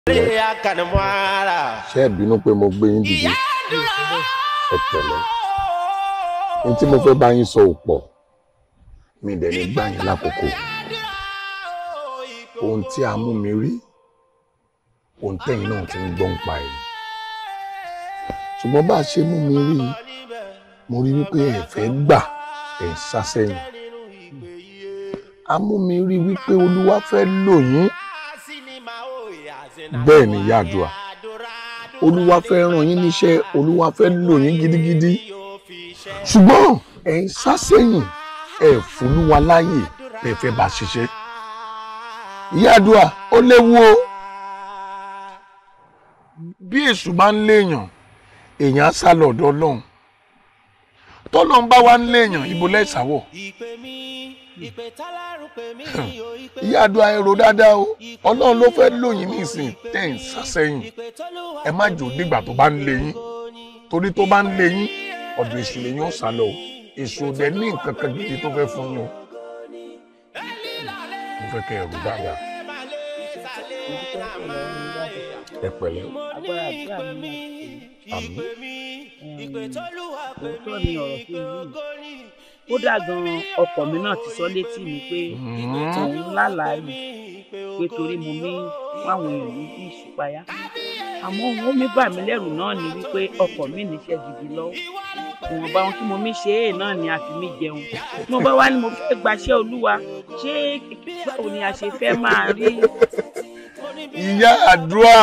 ṣé ẹ bínú pé mo gbé yín dìde ẹ pẹ̀lẹ́ ní tí mo fẹ́ bá yín sọ ò pọ̀ mi dẹ̀ ní gbà yín lákòókò ohun tí a mú mi rí ohun tẹ́yìn náà ti ń gbọ́ ń pa ẹ̀ ṣùgbọ́n bá a ṣe mú mi rí mo rí wípé ẹ fẹ́ gbà ẹ ń sá sẹ́yìn a mú mi rí wípé olúwa fẹ́ lò yín bẹ́ẹ̀ ni yàdùà olúwa fẹ́ ràn yín níṣẹ́ olúwa fẹ́ lò yín gidigidi ṣùgbọ́n ẹ ń sá sẹ́yìn ẹ fúnúwa láàyè ẹ fẹ́ bá ṣiṣẹ́ yàdùà ó léwu o bí èṣù bá ń léèyàn èèyàn á sá lọ ọ̀dọ̀ ọlọ́run tọ́lọ́run bá wá ń léèyàn ibo lẹ́sàwọ̀ ìyá àdúrà èrò dáadáa o ọlọ́run ló fẹ́ lóyìn nísìn tẹ́ ń sàsẹ́yìn ẹ má jò nígbà tó bá ń lé yín torí tó bá ń lé yín ọ̀dọ̀ èṣù lèyìn ó sá lọ o èṣù òdẹ ní nǹkan kan gidi tó fẹ́ fún yín o mo fẹ́ kẹ́ ẹ̀rù dáadáa ẹ pẹ̀lẹ́ agbára àdúrà mi máa àmín òótọ́ ni ọ̀rọ̀ tó yìí kódà gan ọkọ mi náà ti sọ létí mi pé òun lálàá rí pé torí mo mí fáwọn èèyàn ní bí ìṣípayá àmọ́ òun mi bà mí lẹ́rù náà ni wípé ọkọ mi níṣẹ́ gidi lọ́wọ́ ìwọ̀nba ohun tí mo mí ṣe é náà ni a fi mí jẹun tí mo bá wá ní mo fẹ́ gbaṣẹ́ olúwa ṣé báwo ni a ṣe fẹ́ máa rí ìyá àdúrà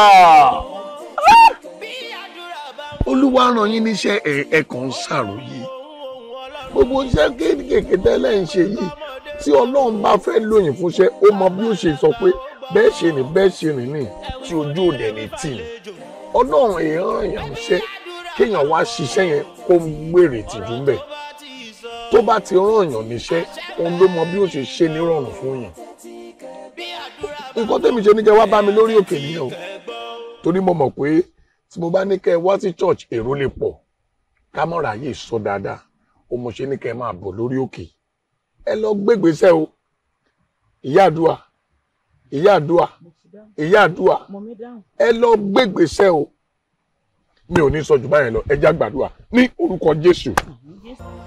olúwa ràn yín níṣẹ́ ẹ ẹ kàn ń ṣàròyé gbogbo iṣẹ́ kéékèèké tẹ́lẹ̀ ń ṣe yìí tí ọlọ́run bá fẹ́ lóyìn fúnṣẹ́ ó mọ bí ó ṣe sọ pé bẹ́ẹ̀ ṣe ní bẹ́ẹ̀ ṣe rìn ní tí ojú òde ní tì ní ọlọ́run èèyàn èèyàn ṣẹ́ kéèyàn wá ṣiṣẹ́ yẹn kó ń gbèrè tìjú ń bẹ̀ tó bá ti rán èèyàn níṣẹ́ òun ló mọ bí ó ṣe ṣe nírọ̀rùn fún yàn nǹkan tẹ́mi ṣe ní kẹ́ wá bá mi lórí òkè nìyẹn o torí mo mọ̀ pé tí mo bá ní kẹ́ ẹ wá sí church èrò lè pọ̀ ká mọ̀ ráyè sọ dáadáa ó mo ṣe ní kẹ́ ẹ máa bọ̀ lórí òkè ẹ lọ gbégbèsè o ìyá àdúà ìyá àdúà ìyá àdúà mo mi dáhùn. ẹ lọ gbégbèsè o mi ò ní sọ jù báyẹn lọ ẹ já gbàdúrà ní orúkọ Jésù Jésù.